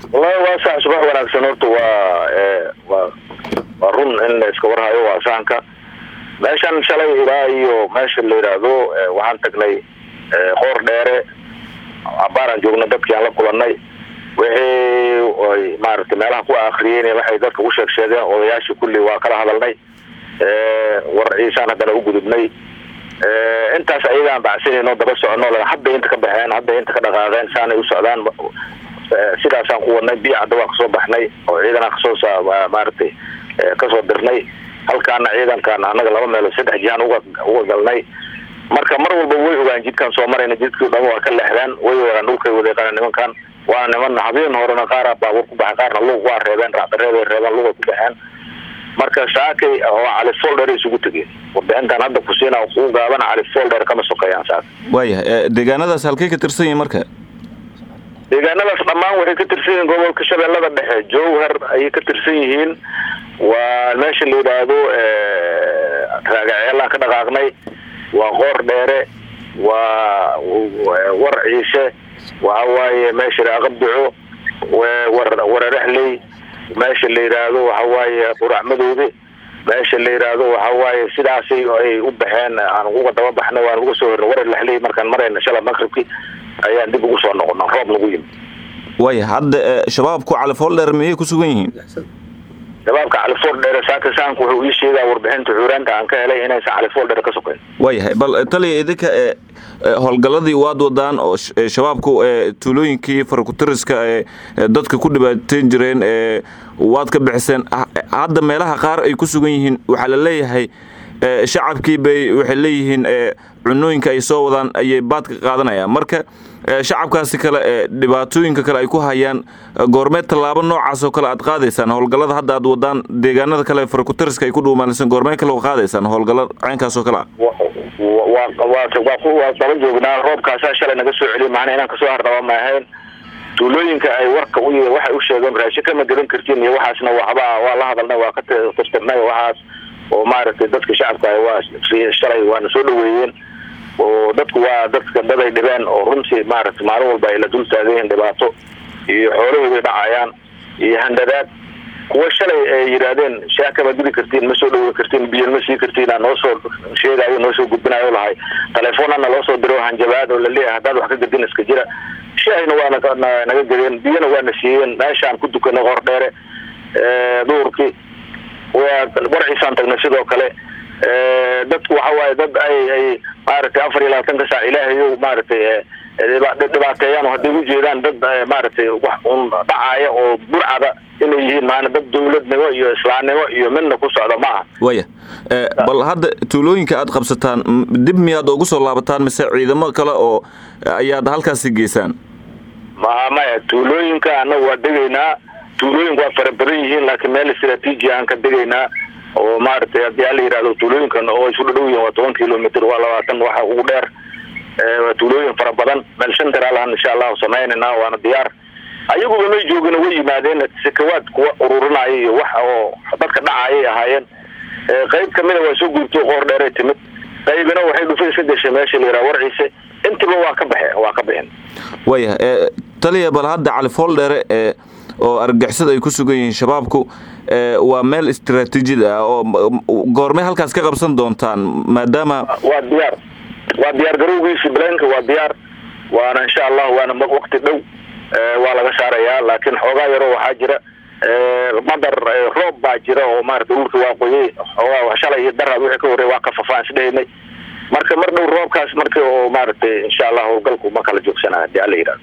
wallahi waa sax subax wanaagsan horta waa waa waa run in la iska warhayo waa sahanka meeshan shalay ilaa iyo meesha la yidhaahdo waxaan tagnay qoor dheere abaaraan joogna dadkii aan la kulanay wixii ay maaragtay meelaha ku akriyeen waxay dadka u sheeg sheegeen odayaashii kulli waa kala hadalnay war ciisaan haddana u gudubnay intaas ayagaan bacsanayno daba socono hadday inta ka baxeen hadday inta ka dhaqaaqeen saanay u socdaan sidaasaan ku wadnay biicadda waan kasoo baxnay oo ciidanaan kasoo maaragtay kasoo dirnay halkaana ciidankan annaga laba meelood saddex jihaan uga uga galnay marka mar walba way ogaan jidkaan soo marayna jidkii dhama waa ka leexdeen way ogaan dhulkay wadeeqana nimankan waana niman habeen horena qaara baabuur ku baxay qaarna lug waa reebeen raacdareeday reebeen lugay ku baxeen marka saakay oo cali folder isugu tegeen warbixintan hadda kusiina kuu gaaban cali folder kama sokeeyaan saaka waayahay deegaanadaas halkay ka tirsan yihin marka deegaanadaas dhammaan waxay ka tirsan yihiin gobolka shabeellada dhexe jowhar ayay ka tirsan yihiin waa meesha la yidhaahdo raagaceelaan ka dhaqaaqnay waa qoor dheere waa war ciise waxa waaye meesha aqabduco wararexley meesha la yidhaahdo waxa waaye qurac madowde meesha la yidhaahdo waxa waaye sidaasay ay u baxeen aan uga daba baxnay waan uga soo hornay warar lexley markaan marayna shala maqribki ayaan dib ugu soo noqona roob nagu yimi waaya hadda shabaabku califoldheer miyay ku sugan yihiin shabaabka califoldheer saaka saanku wuxuu ii sheegaa warbixinta xuuraanta aan ka helay inaysan califoldheer ka sokayn waayahay bal taliya idinka howlgalladii waad wadaan oo shabaabku tuulooyinkii farakutiriska ee dadka ku dhibaateyn jireen waad ka bixiseen hadda meelaha qaar ay ku sugan yihiin waxaa la leeyahay shacabkii bay waxay leeyihiin cunooyinka ay soo wadaan ayay baad ka qaadanayaan marka shacabkaasi kale dhibaatooyinka kale ay ku hayaan goormeed tallaabo noocaas oo kale aad qaadaysaan howlgallada hadda aad wadaan deegaanada kale farakutiriska ay ku dhuumaanaysan goormee kale qaadaysaan howlgallo caynkaas oo kale ah waa daba joognaa roobkaasaa shalay naga soo celiya macnaa inaan kasoo hardhaba ma ahayn tuulooyinka ay warka u waxay u sheegeen raashin kama gadan kartiin iyo waxaasna waxba waa la hadalnay waa ka tirtirnay waxaas oo maaragtay dadka shacabka waa shalay waana soo dhaweeyeen oo dadku waa dadka dad ay dhibeen oo runtii maaragtay maalin walba ay la dul taagan yihiin dhibaato iyo xoolahooday dhacayaan iyo handadaad kuwa shalay ay yidhaahdeen shaah kama gudi kartiin ma soo dhaweyn kartiin biyan ma sii kartiin noo soo sheegayo noo soo gudbinayo lahay telefoonana loo soo diro hanjabaad oo laleeyahay haddaad wax ka gadin iska jira shaahina waa naga gadeen biyana waana siiyeen meeshaan ku dukanay qor dheere duurkii warciisaan tagnay sidoo kale dadku waxa waaye dad ay ay maaragtay afar iyo labaatanka saac ilaahayo maaragtay dhibaateeyaan oo hadday ujeedaan dad maaragtay wax un dhacaaya oo burcada inay yihiin maana dad dawladnimo iyo islaamnimo iyo midna ku socda ma aha waya bal hadda tuulooyinka aad qabsataan dib miyaad ugu soo laabataan mise ciidamo kale oo ayaad halkaasi geysaan ma maya tuulooyinka annaga waa degaynaa tuulooyinku waa fara badan yihiin laakiin meel istraatiiji aan ka degaynaa oo maaragtay haddii ala yidhahdo tuulooyinkan oo isu dhadhow yihiin waa toban kilomitr waa labaatan waxa ugu dheer waa tuulooyin fara badan meel shan daraalaan insha allahu samaynayna waana diyaar ayaguba may joogin way yimaadeen sakawaad kuwa ururinaya iyo wax oo dadka dhacayay ahaayeen qayb kamida waa soo guurtay qoor dheeray timid qaybina waxay dhufay iska gashay meesha la yidhaha warciise intiba waa ka baxe waa ka bixin waya taliya bal hadda cali fooldheere ee oo argagixisada ay ku sugan yihiin shabaabku waa meel istraatiijid ah oo goormay halkaas ka qabsan doontaan maadaama waa diyaar waa diyaar garowgiisi blanka waa diyaar waana insha allah waana waqti dhow waa laga saarayaa laakiin xoogaa yaroo waxaa jira madar roob baa jira oo maarata dhulka waa qoyay xoogaa shalay iyo daraad wixii ka horey waa kafafaan isdhehaynay marka mar dhow roobkaas marka oo maaragtay insha allah howlgalku ma kala joogsanaa hadii ala yidhahdo